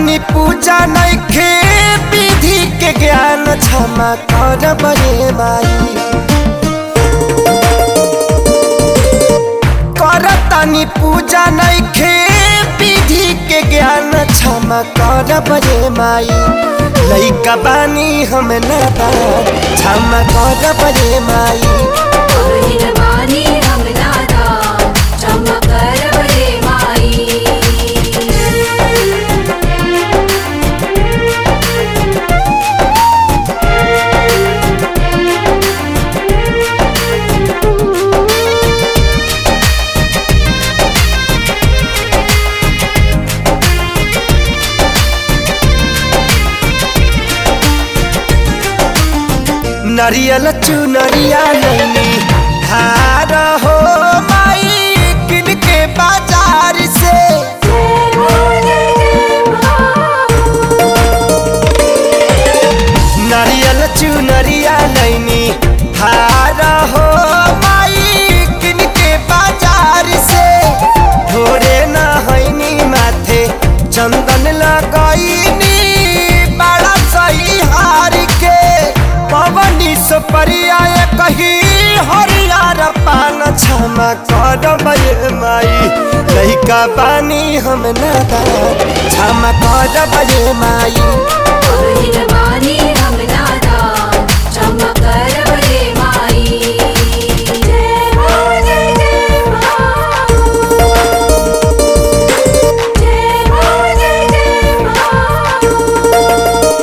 करतानी पूजा नइखे विधि के ज्ञान क्षमा कर बरे माई करतानी पूजा नइखे विधि के ज्ञान क्षमा कर बरे माई लइका बानी हम नादान क्षमा कर बरे माई बहिन बानी हम नादान क्षमा कर बरे माई नरियल चुनरिया नैनी हार हो माई किन के बाजार से नरियल चुनरिया नैनी हार हो माई किन के बाजार से ढोरे न हैनी माथे चंदन लगैनी बड़ा सही हार के पवनी सुपरिया कही हरियर पान क्षमा कर माई लइका पानी हम नादान क्षमा कर माई बहिन बानी हम नादान क्षमा कर बरे माई जय हो जय जय माँ जय हो जय जय माँ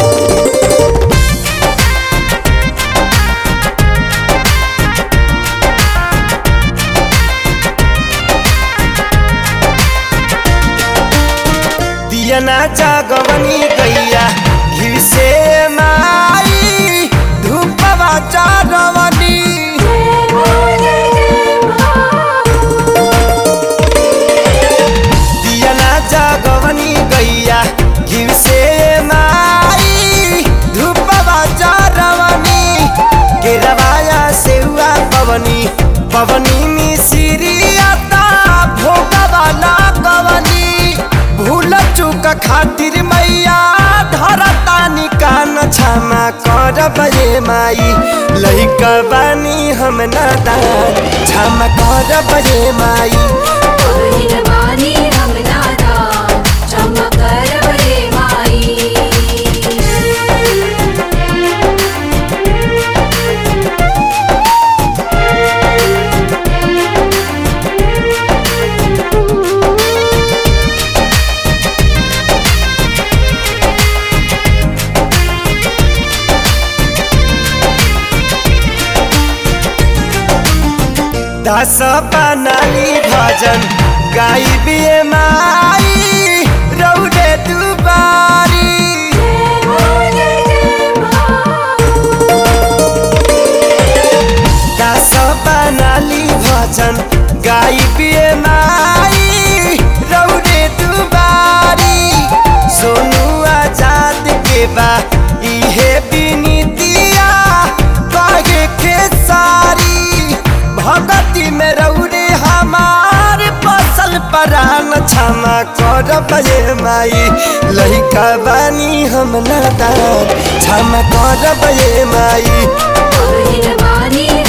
दियना जागवनी गैया घिर से माई धूपवा चारवनी दियना जागवनी गैया घिर से माई धूपवा चारवनी गिरवाया सेवा पवनी पवनी मिसिरियाता भोगवा लागवनी भूल चूक खातिर मैया धरतानी कान क्षमा कर बे माई लइका बानी हम नादान क्षमा कर बे माई बहिन बानी हम नादान क्षमा कर बरे माई दस बनाली भजन गाई बिए माई रौदे दुबारी दस बनाली भजन गाई बिए माई रौदे दुबारी सोनू आजाद के बा इहे बिनीतिया कहे के सारी भगती में रौरे हमार फसल परान क्षमा कर बे माई लइका बानी हम नादान क्षमा कर बे माई बहिन बानी